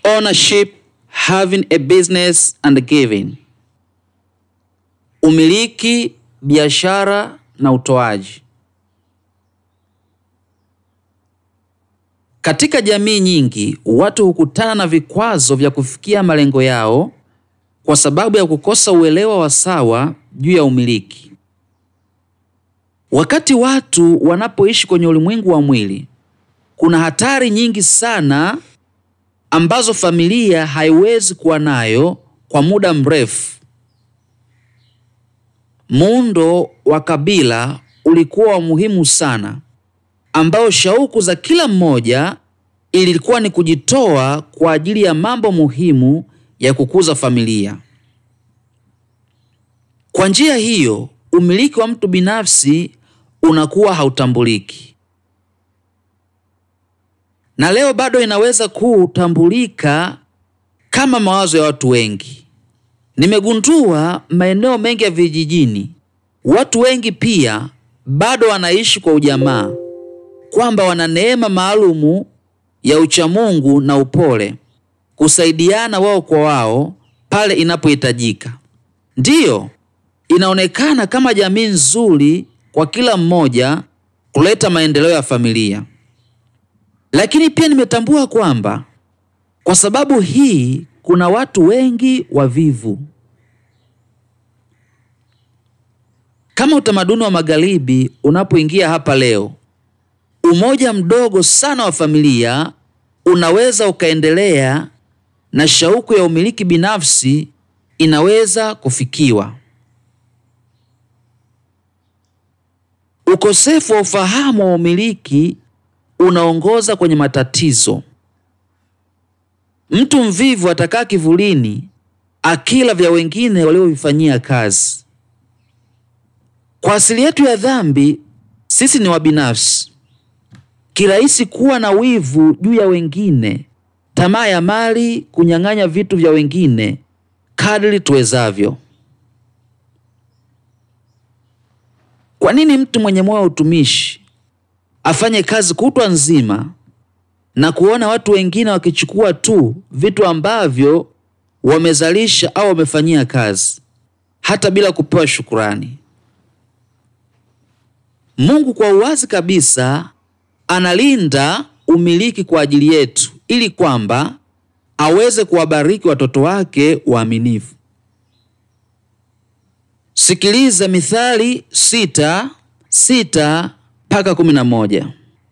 ownership, having a business and giving. Umiliki, biashara na utoaji. Katika jamii nyingi, watu hukutana na vikwazo vya kufikia malengo yao kwa sababu ya kukosa uelewa wa sawa juu ya umiliki. Wakati watu wanapoishi kwenye ulimwengu wa mwili, kuna hatari nyingi sana ambazo familia haiwezi kuwa nayo kwa muda mrefu. Muundo wa kabila ulikuwa wa muhimu sana, ambao shauku za kila mmoja ilikuwa ni kujitoa kwa ajili ya mambo muhimu ya kukuza familia. Kwa njia hiyo, umiliki wa mtu binafsi unakuwa hautambuliki, na leo bado inaweza kutambulika kama mawazo ya watu wengi. Nimegundua maeneo mengi ya vijijini, watu wengi pia bado wanaishi kwa ujamaa, kwamba wana neema maalumu ya uchamungu na upole, kusaidiana wao kwa wao pale inapohitajika. Ndiyo, inaonekana kama jamii nzuri kwa kila mmoja kuleta maendeleo ya familia. Lakini pia nimetambua kwamba kwa sababu hii kuna watu wengi wavivu. Kama utamaduni wa magharibi unapoingia hapa leo, umoja mdogo sana wa familia unaweza ukaendelea na shauku ya umiliki binafsi inaweza kufikiwa. Ukosefu wa ufahamu wa umiliki unaongoza kwenye matatizo. Mtu mvivu atakaa kivulini akila vya wengine waliovifanyia kazi. Kwa asili yetu ya dhambi, sisi ni wabinafsi, kirahisi kuwa na wivu juu ya wengine, tamaa ya mali, kunyang'anya vitu vya wengine kadri tuwezavyo. Kwa nini mtu mwenye moyo wa utumishi afanye kazi kutwa nzima na kuona watu wengine wakichukua tu vitu ambavyo wamezalisha au wamefanyia kazi hata bila kupewa shukurani? Mungu kwa uwazi kabisa analinda umiliki kwa ajili yetu ili kwamba aweze kuwabariki watoto wake waaminifu. Sikiliza Mithali sita sita mpaka kumi na moja.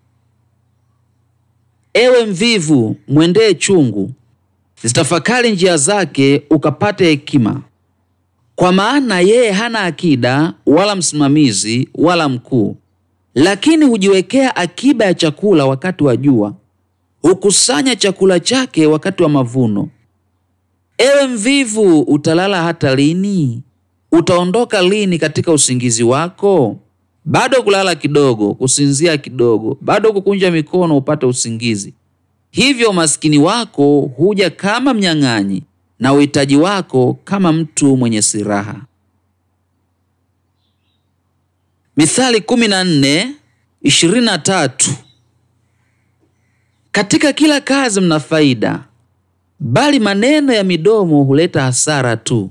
Ewe mvivu, mwendee chungu, zitafakari njia zake, ukapate hekima. Kwa maana yeye hana akida wala msimamizi wala mkuu, lakini hujiwekea akiba ya chakula wakati wa jua, hukusanya chakula chake wakati wa mavuno. Ewe mvivu, utalala hata lini? Utaondoka lini katika usingizi wako? Bado kulala kidogo, kusinzia kidogo, bado kukunja mikono upate usingizi. Hivyo umaskini wako huja kama mnyang'anyi, na uhitaji wako kama mtu mwenye silaha. Mithali 14:23 Katika kila kazi mna faida, bali maneno ya midomo huleta hasara tu.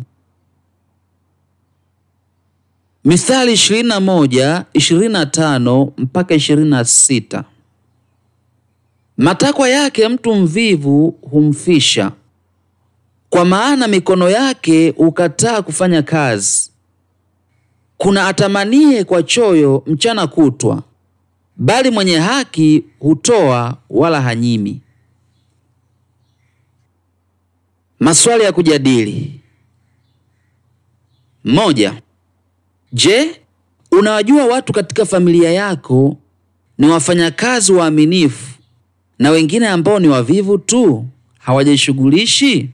Mithali 21:25 mpaka 26. Matakwa yake mtu mvivu humfisha, kwa maana mikono yake hukataa kufanya kazi. Kuna atamanie kwa choyo mchana kutwa, bali mwenye haki hutoa wala hanyimi. Maswali ya kujadili: moja. Je, unawajua watu katika familia yako ni wafanyakazi waaminifu na wengine ambao ni wavivu tu, hawajishughulishi?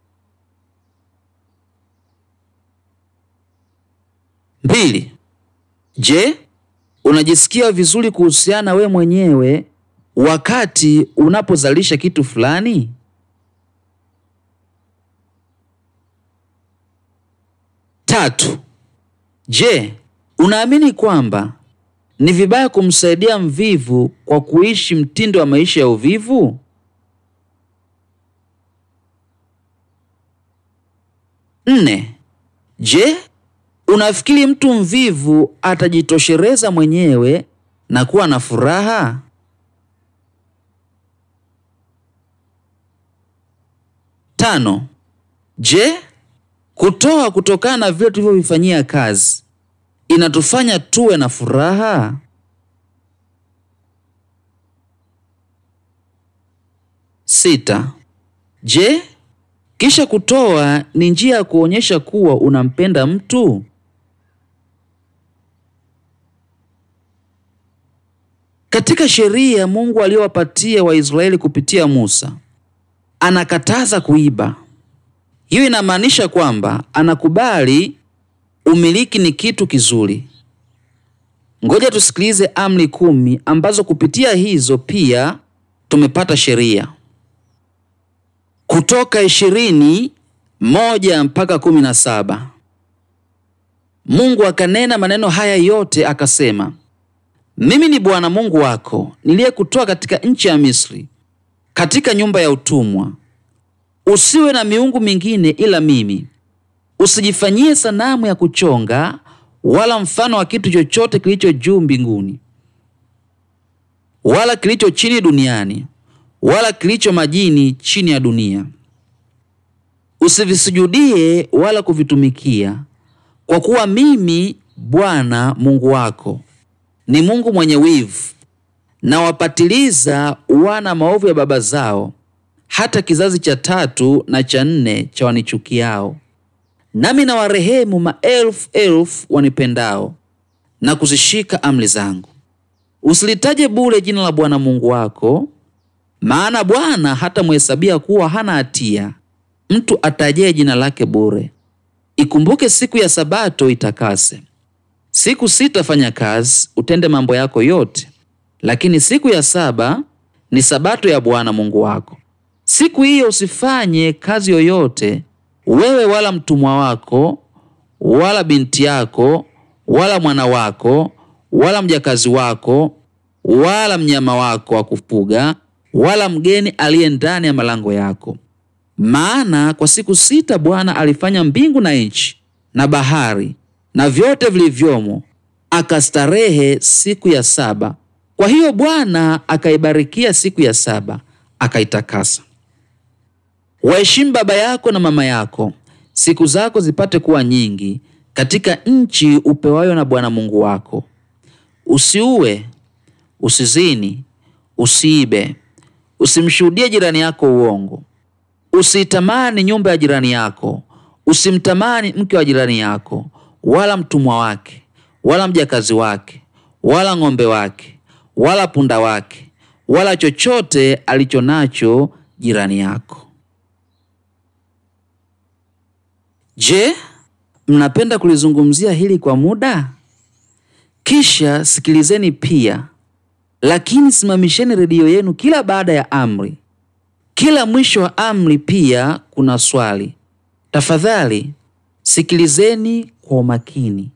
Mbili. Je, unajisikia vizuri kuhusiana we mwenyewe wakati unapozalisha kitu fulani? Tatu. Je, unaamini kwamba ni vibaya kumsaidia mvivu kwa kuishi mtindo wa maisha ya uvivu? Nne. Je, unafikiri mtu mvivu atajitoshereza mwenyewe na kuwa na furaha? Tano. Je, kutoa kutokana na vile tulivyovifanyia kazi inatufanya tuwe na furaha? Sita. Je, kisha kutoa ni njia ya kuonyesha kuwa unampenda mtu? Katika sheria Mungu aliyowapatia Waisraeli kupitia Musa, anakataza kuiba. Hiyo inamaanisha kwamba anakubali umiliki ni kitu kizuri. Ngoja tusikilize amri kumi ambazo kupitia hizo pia tumepata sheria. Kutoka ishirini moja mpaka kumi na saba. Mungu akanena maneno haya yote akasema, mimi ni Bwana Mungu wako niliyekutoa katika nchi ya Misri, katika nyumba ya utumwa. Usiwe na miungu mingine ila mimi. Usijifanyie sanamu ya kuchonga wala mfano wa kitu chochote kilicho juu mbinguni wala kilicho chini duniani wala kilicho majini chini ya dunia. Usivisujudie wala kuvitumikia, kwa kuwa mimi Bwana Mungu wako ni Mungu mwenye wivu, na wapatiliza wana maovu ya baba zao hata kizazi cha tatu na cha nne cha wanichukiao. Nami na warehemu maelfu elfu wanipendao na kuzishika amri zangu. Usilitaje bure jina la Bwana Mungu wako, maana Bwana hatamhesabia kuwa hana hatia mtu atajaye jina lake bure. Ikumbuke siku ya Sabato itakase. Siku sita fanya kazi, utende mambo yako yote, lakini siku ya saba ni Sabato ya Bwana Mungu wako. Siku hiyo usifanye kazi yoyote, wewe wala mtumwa wako wala binti yako wala mwana wako wala mjakazi wako wala mnyama wako wa kufuga wala mgeni aliye ndani ya malango yako. Maana kwa siku sita Bwana alifanya mbingu na nchi na bahari na vyote vilivyomo, akastarehe siku ya saba. Kwa hiyo Bwana akaibarikia siku ya saba, akaitakasa. Waheshimu baba yako na mama yako, siku zako zipate kuwa nyingi katika nchi upewayo na Bwana Mungu wako. Usiue, usizini, usiibe, usimshuhudie jirani yako uongo, usiitamani nyumba ya jirani yako, usimtamani mke wa jirani yako, wala mtumwa wake, wala mjakazi wake, wala ng'ombe wake, wala punda wake, wala chochote alicho nacho jirani yako. Je, mnapenda kulizungumzia hili kwa muda? Kisha sikilizeni pia, lakini simamisheni redio yenu kila baada ya amri. Kila mwisho wa amri pia kuna swali. Tafadhali sikilizeni kwa umakini.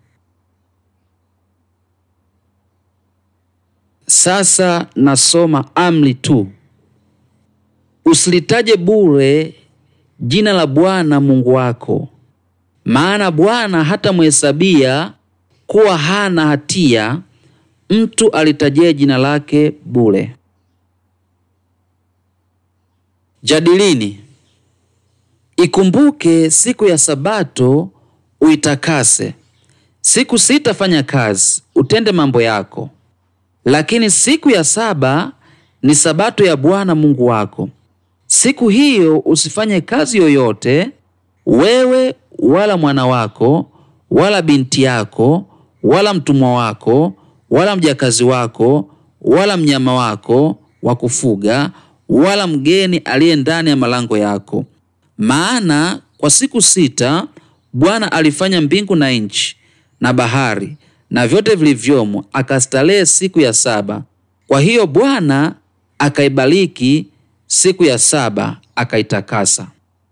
Sasa nasoma amri tu. Usilitaje bure jina la Bwana Mungu wako, maana Bwana hatamhesabia kuwa hana hatia mtu alitajie jina lake bure. Jadilini. Ikumbuke siku ya Sabato uitakase. Siku sita fanya kazi, utende mambo yako, lakini siku ya saba ni Sabato ya Bwana Mungu wako. Siku hiyo usifanye kazi yoyote, wewe wala mwana wako wala binti yako wala mtumwa wako wala mjakazi wako wala mnyama wako wa kufuga wala mgeni aliye ndani ya malango yako. Maana kwa siku sita Bwana alifanya mbingu na nchi na bahari na vyote vilivyomo, akastarehe siku ya saba. Kwa hiyo Bwana akaibariki siku ya saba akaitakasa.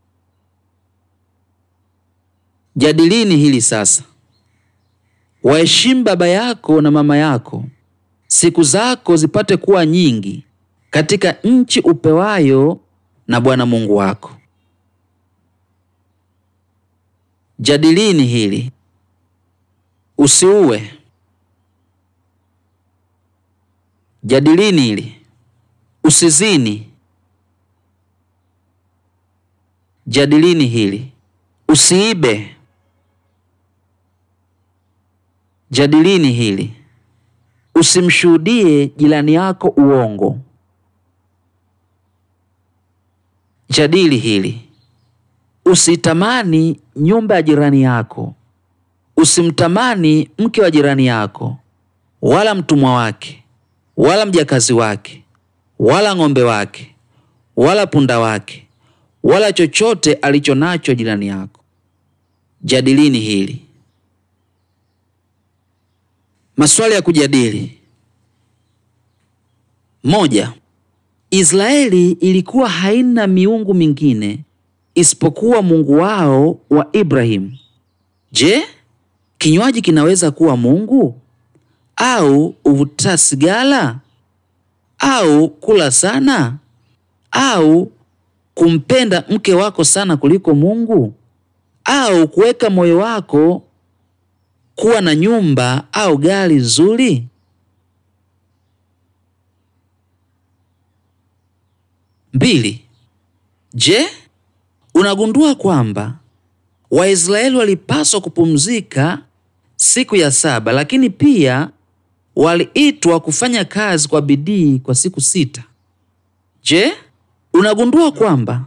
Jadilini hili sasa. Waheshimu baba yako na mama yako, siku zako zipate kuwa nyingi katika nchi upewayo na Bwana Mungu wako. Jadilini hili. Usiue. Jadilini hili. Usizini. Jadilini hili. Usiibe. Jadilini hili. Usimshuhudie jirani yako uongo. Jadili hili. Usitamani nyumba ya jirani yako. Usimtamani mke wa jirani yako, wala mtumwa wake, wala mjakazi wake, wala ng'ombe wake, wala punda wake, wala chochote alicho nacho jirani yako. Jadilini hili. Maswali ya kujadili. Moja. Israeli ilikuwa haina miungu mingine isipokuwa Mungu wao wa Ibrahimu. Je, kinywaji kinaweza kuwa Mungu? Au uvuta sigara? Au kula sana? Au kumpenda mke wako sana kuliko Mungu? Au kuweka moyo wako kuwa na nyumba au gari zuri? Mbili. Je, unagundua kwamba Waisraeli walipaswa kupumzika siku ya saba, lakini pia waliitwa kufanya kazi kwa bidii kwa siku sita? Je, unagundua kwamba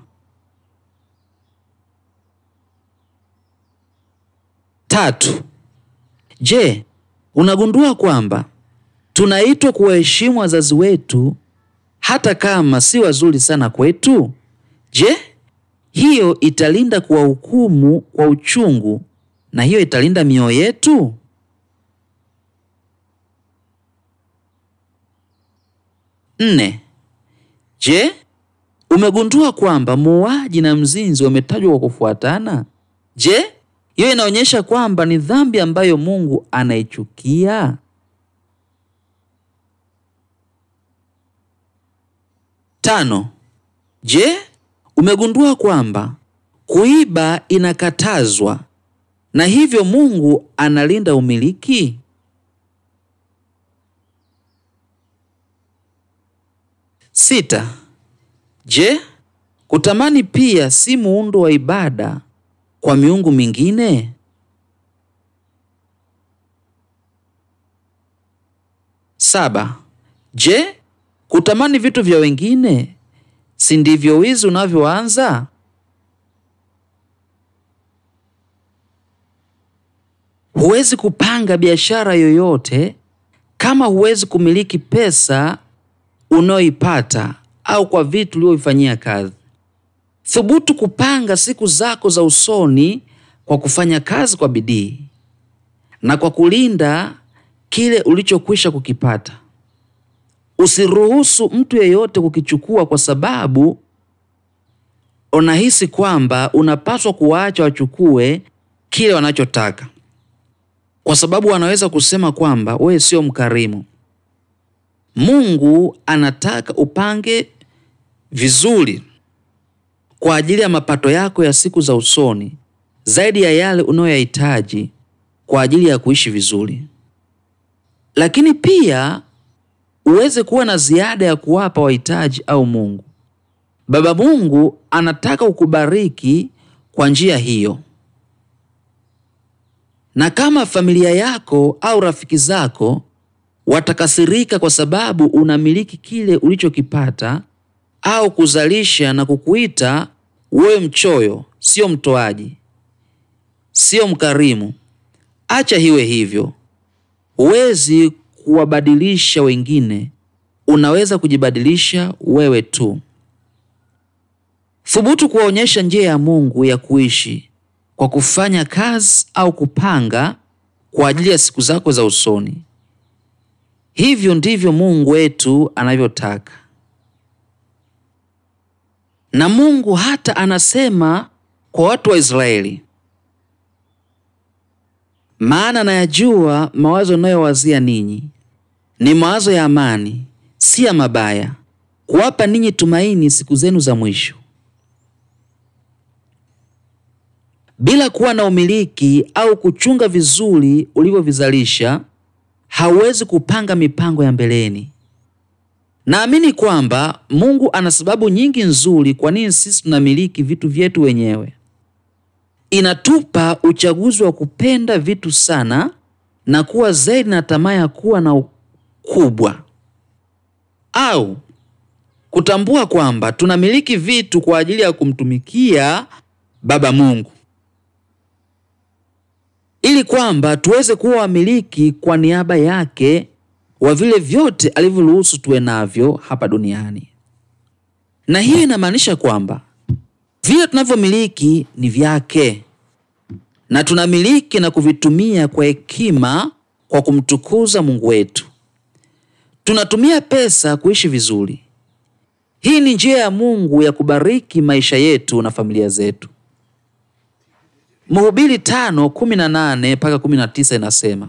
Tatu. Je, unagundua kwamba tunaitwa kuwaheshimu wazazi wetu hata kama si wazuri sana kwetu? Je, hiyo italinda kuwahukumu kwa uchungu na hiyo italinda mioyo yetu? Nne. Je, umegundua kwamba muuaji na mzinzi wametajwa kwa kufuatana? Je, hiyo inaonyesha kwamba ni dhambi ambayo Mungu anaichukia? Tano. Je, umegundua kwamba kuiba inakatazwa na hivyo Mungu analinda umiliki? Sita. Je, kutamani pia si muundo wa ibada kwa miungu mingine? Saba. Je, kutamani vitu vya wengine si ndivyo wizi unavyoanza? Huwezi kupanga biashara yoyote kama huwezi kumiliki pesa unayoipata au kwa vitu ulivyoifanyia kazi. Thubutu kupanga siku zako za usoni kwa kufanya kazi kwa bidii na kwa kulinda kile ulichokwisha kukipata. Usiruhusu mtu yeyote kukichukua kwa sababu unahisi kwamba unapaswa kuwaacha wachukue kile wanachotaka, kwa sababu wanaweza kusema kwamba wewe sio mkarimu. Mungu anataka upange vizuri kwa ajili ya mapato yako ya siku za usoni zaidi ya yale unayoyahitaji kwa ajili ya kuishi vizuri, lakini pia uweze kuwa na ziada ya kuwapa wahitaji au Mungu. Baba Mungu anataka ukubariki kwa njia hiyo, na kama familia yako au rafiki zako watakasirika kwa sababu unamiliki kile ulichokipata au kuzalisha na kukuita wewe mchoyo, sio mtoaji, sio mkarimu, acha hiwe hivyo. Huwezi kuwabadilisha wengine, unaweza kujibadilisha wewe tu. Thubutu kuwaonyesha njia ya Mungu ya kuishi kwa kufanya kazi au kupanga kwa ajili ya siku zako za usoni. Hivyo ndivyo Mungu wetu anavyotaka. Na Mungu hata anasema kwa watu wa Israeli, maana nayajua mawazo nayowazia ninyi ni mawazo ya amani, si ya mabaya, kuwapa ninyi tumaini siku zenu za mwisho. Bila kuwa na umiliki au kuchunga vizuri ulivyovizalisha, hauwezi kupanga mipango ya mbeleni. Naamini kwamba Mungu ana sababu nyingi nzuri kwa nini sisi tunamiliki vitu vyetu wenyewe. Inatupa uchaguzi wa kupenda vitu sana na kuwa zaidi na tamaa ya kuwa na ukubwa, au kutambua kwamba tunamiliki vitu kwa ajili ya kumtumikia Baba Mungu, ili kwamba tuweze kuwa wamiliki kwa niaba yake wa vile vyote alivyoruhusu tuwe navyo hapa duniani. Na hiyo inamaanisha kwamba vile tunavyomiliki ni vyake na tunamiliki na kuvitumia kwa hekima kwa kumtukuza Mungu wetu. Tunatumia pesa kuishi vizuri. Hii ni njia ya Mungu ya kubariki maisha yetu na familia zetu. Mhubiri tano kumi na nane mpaka kumi na tisa inasema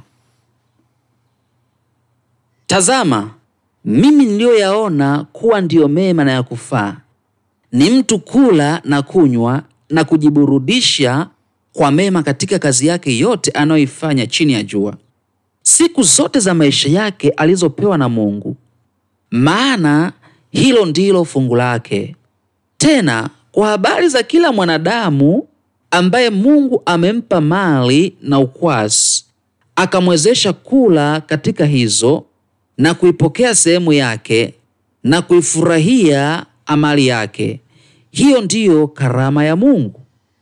Tazama, mimi niliyoyaona kuwa ndiyo mema na ya kufaa ni mtu kula na kunywa na kujiburudisha kwa mema katika kazi yake yote anayoifanya chini ya jua, siku zote za maisha yake alizopewa na Mungu, maana hilo ndilo fungu lake. Tena kwa habari za kila mwanadamu ambaye Mungu amempa mali na ukwasi, akamwezesha kula katika hizo na kuipokea sehemu yake na kuifurahia amali yake. Hiyo ndiyo karama ya Mungu.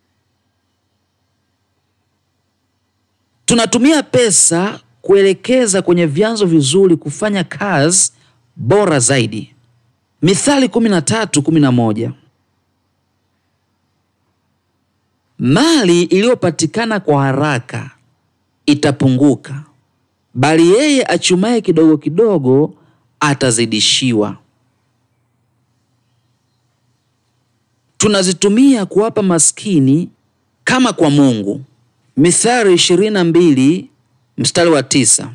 Tunatumia pesa kuelekeza kwenye vyanzo vizuri kufanya kazi bora zaidi. Mithali 13:11. Mali iliyopatikana kwa haraka itapunguka, bali yeye achumaye kidogo kidogo atazidishiwa. Tunazitumia kuwapa maskini kama kwa Mungu. Mithali 22 mstari wa tisa.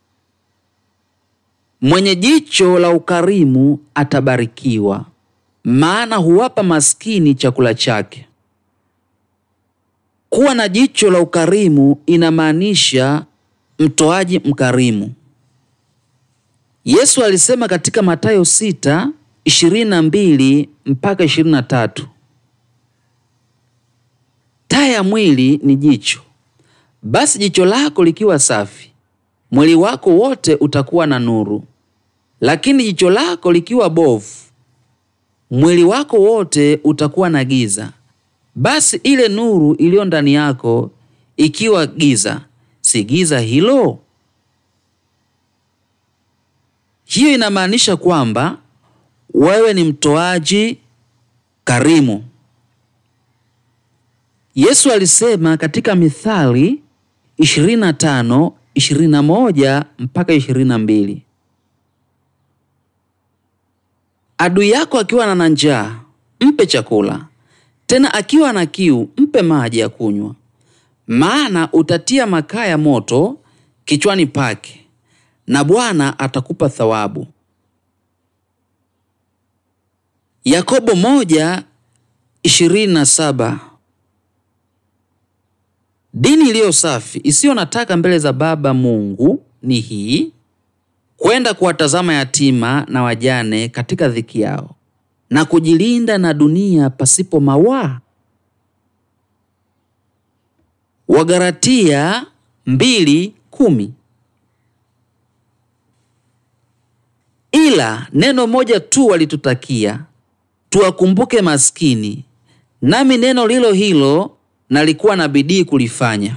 Mwenye jicho la ukarimu atabarikiwa, maana huwapa maskini chakula chake. Kuwa na jicho la ukarimu inamaanisha mtoaji mkarimu. Yesu alisema katika Mathayo 6:22 mpaka 23, taa ya mwili ni jicho. Basi jicho lako likiwa safi, mwili wako wote utakuwa na nuru. Lakini jicho lako likiwa bovu, mwili wako wote utakuwa na giza. Basi ile nuru iliyo ndani yako ikiwa giza, si giza hilo? Hiyo inamaanisha kwamba wewe ni mtoaji karimu. Yesu alisema katika Mithali 25, 21 mpaka 22, adui yako akiwa na njaa mpe chakula, tena akiwa na kiu mpe maji ya kunywa, maana utatia makaa ya moto kichwani pake, na Bwana atakupa thawabu. Yakobo moja ishirini na saba. Dini iliyo safi isiyo na taka mbele za Baba Mungu ni hii: kwenda kuwatazama yatima na wajane katika dhiki yao na kujilinda na dunia pasipo mawaa. Wagalatia mbili kumi. Ila neno moja tu walitutakia tuwakumbuke maskini, nami neno lilo hilo nalikuwa na bidii kulifanya.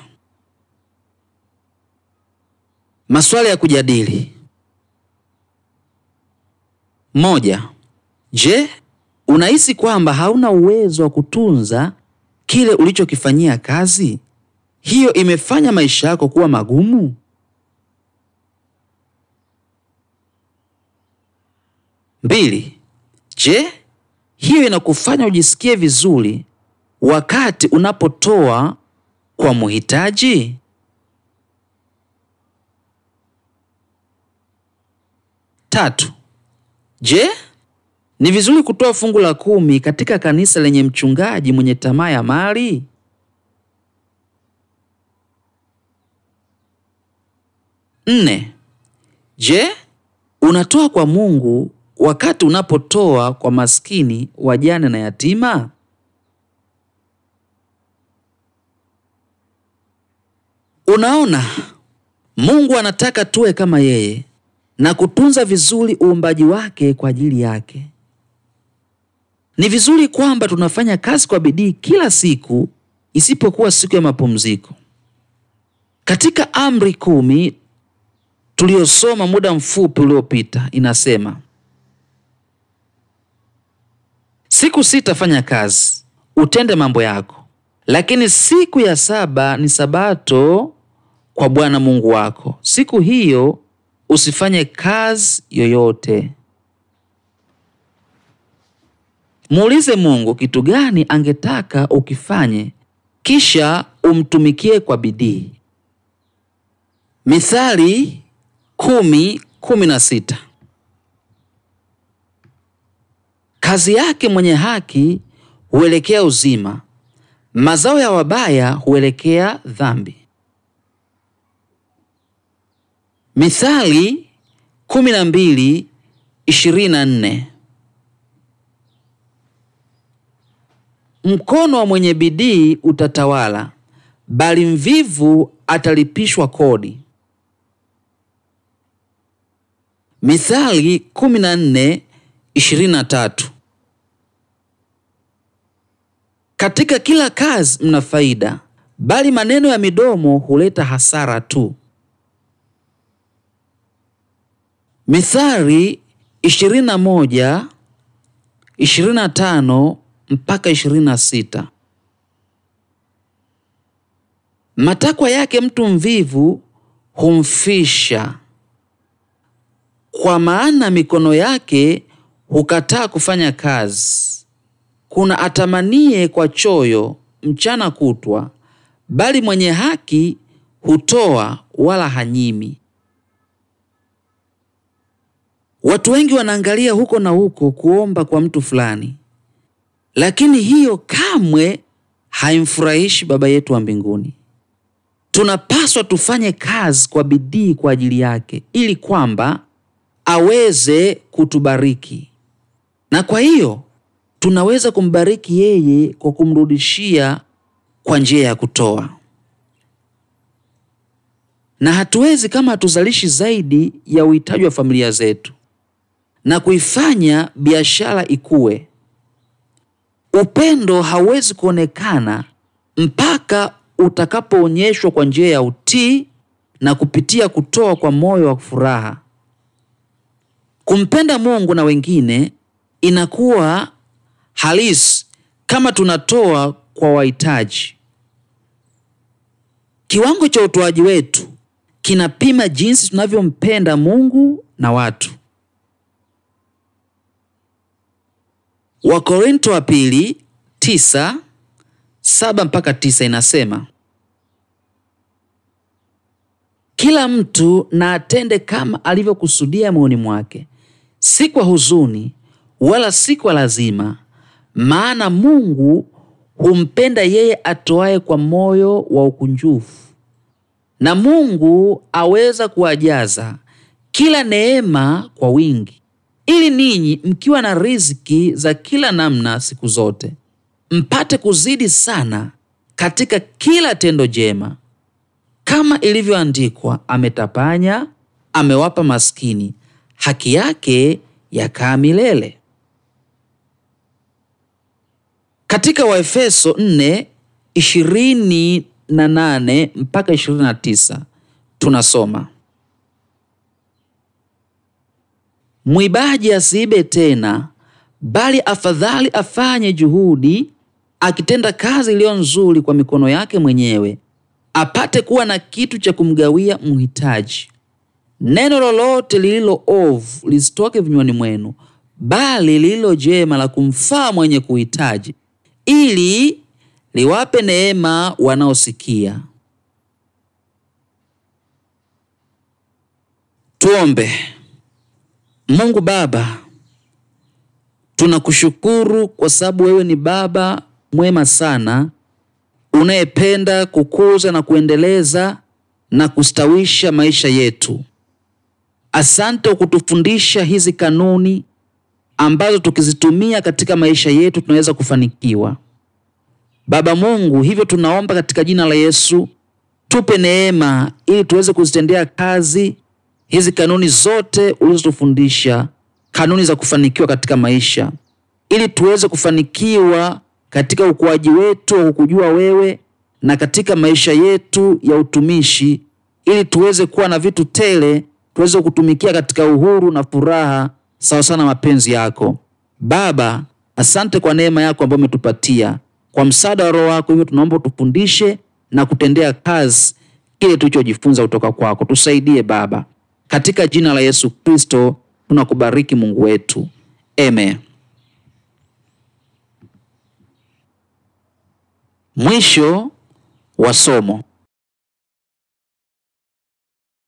Maswali ya kujadili: moja. Je, unahisi kwamba hauna uwezo wa kutunza kile ulichokifanyia kazi? Hiyo imefanya maisha yako kuwa magumu? Mbili. Je, hiyo inakufanya ujisikie vizuri wakati unapotoa kwa muhitaji? Tatu. Je, ni vizuri kutoa fungu la kumi katika kanisa lenye mchungaji mwenye tamaa ya mali? Nne. Je, unatoa kwa Mungu wakati unapotoa kwa maskini, wajane na yatima? Unaona, Mungu anataka tuwe kama yeye na kutunza vizuri uumbaji wake kwa ajili yake. Ni vizuri kwamba tunafanya kazi kwa bidii kila siku isipokuwa siku ya mapumziko. Katika amri kumi tuliyosoma muda mfupi uliopita inasema, siku sita fanya kazi, utende mambo yako, lakini siku ya saba ni sabato kwa Bwana Mungu wako. Siku hiyo usifanye kazi yoyote. Muulize Mungu kitu gani angetaka ukifanye, kisha umtumikie kwa bidii. Mithali kumi kumi na sita. Kazi yake mwenye haki huelekea uzima, mazao ya wabaya huelekea dhambi. Mithali kumi na mbili ishirini na nne. Mkono wa mwenye bidii utatawala, bali mvivu atalipishwa kodi. Mithali 14:23. Katika kila kazi mna faida, bali maneno ya midomo huleta hasara tu. Mithali 21 25 mpaka 26. Matakwa yake mtu mvivu humfisha, kwa maana mikono yake hukataa kufanya kazi. Kuna atamanie kwa choyo mchana kutwa, bali mwenye haki hutoa wala hanyimi. Watu wengi wanaangalia huko na huko kuomba kwa mtu fulani, lakini hiyo kamwe haimfurahishi Baba yetu wa mbinguni. Tunapaswa tufanye kazi kwa bidii kwa ajili yake, ili kwamba aweze kutubariki, na kwa hiyo tunaweza kumbariki yeye kwa kumrudishia kwa njia ya kutoa, na hatuwezi kama hatuzalishi zaidi ya uhitaji wa familia zetu na kuifanya biashara ikue. Upendo hauwezi kuonekana mpaka utakapoonyeshwa kwa njia ya utii na kupitia kutoa kwa moyo wa furaha. Kumpenda Mungu na wengine inakuwa halisi kama tunatoa kwa wahitaji. Kiwango cha utoaji wetu kinapima jinsi tunavyompenda Mungu na watu. Wakorinto wa pili tisa saba mpaka tisa inasema, kila mtu na atende kama alivyokusudia moyoni mwake, si kwa huzuni wala si kwa lazima, maana Mungu humpenda yeye atoaye kwa moyo wa ukunjufu. Na Mungu aweza kuwajaza kila neema kwa wingi, ili ninyi mkiwa na riziki za kila namna siku zote mpate kuzidi sana katika kila tendo jema, kama ilivyoandikwa, ametapanya, amewapa maskini, haki yake yakaa milele. Katika Waefeso 4:28 mpaka 29 tunasoma Mwibaji asiibe tena, bali afadhali afanye juhudi, akitenda kazi iliyo nzuri kwa mikono yake mwenyewe, apate kuwa na kitu cha kumgawia mhitaji. Neno lolote lililo ovu lisitoke vinywani mwenu, bali lililo jema la kumfaa mwenye kuhitaji, ili liwape neema wanaosikia. Tuombe. Mungu Baba, tunakushukuru kwa sababu wewe ni Baba mwema sana unayependa kukuza na kuendeleza na kustawisha maisha yetu. Asante kwa kutufundisha hizi kanuni ambazo tukizitumia katika maisha yetu tunaweza kufanikiwa. Baba Mungu, hivyo tunaomba katika jina la Yesu, tupe neema ili tuweze kuzitendea kazi hizi kanuni zote ulizotufundisha, kanuni za kufanikiwa katika maisha, ili tuweze kufanikiwa katika ukuaji wetu wa kukujua wewe na katika maisha yetu ya utumishi, ili tuweze kuwa na vitu tele, tuweze kutumikia katika uhuru na furaha sawa sana mapenzi yako. Baba, asante kwa neema yako ambayo umetupatia kwa msaada wa Roho wako. Hivyo tunaomba utufundishe na kutendea kazi kile tulichojifunza kutoka kwako. Tusaidie Baba, katika jina la Yesu Kristo tunakubariki Mungu wetu, amen. Mwisho wa somo.